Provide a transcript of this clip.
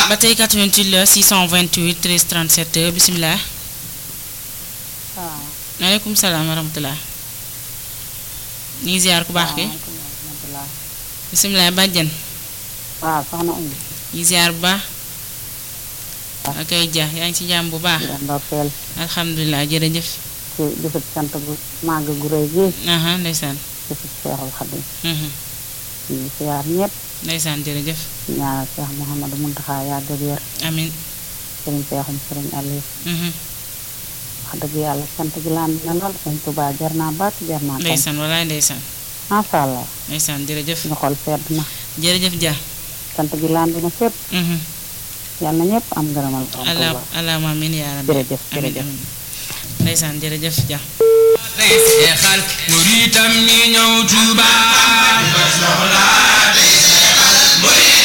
ba tey 88 la 628 13 37 bisimilah. waaw. maaleykum salaam wa rahmatulah. ñu ngi ziar ku baax ki waaw. bisimilah bàjjen. waaw soxna Oumy. ñu ngi ziar bu baax. ak ay ja yaa ngi ci jàmm bu baax. di la ndokkeel alhamdulilah jërëjëf. ci bisub sant gu màgg gu rëy gi aha ndeysaan. bisub Seexul Xadim mhm, ñu ngi siyaar ñëpp ndeysaan jërëjëf. ñaanal Seex Mouhamadou Mountakha yàgg ak wér amin sëriñ Seexum sëriñ Aliou mhm, wax dëgg yàlla sant gi laan na lool sëñ Tuubaa jar naa bàkk jar naa tam ndeysaan walaay ndeysaan. macha allah ndeysaan jërëjëf. suñu xol sedd na jërëjëf ja. sant gi laan dina fépp mhm, yàlla na ñëpp am ngërëmal borom ala Tuubaa alaama amin yaa rabbi. jërëjëf amin jërëjëf amin ndeysaan jërëjëf ja. seexal muritam mi ñëw Tuuba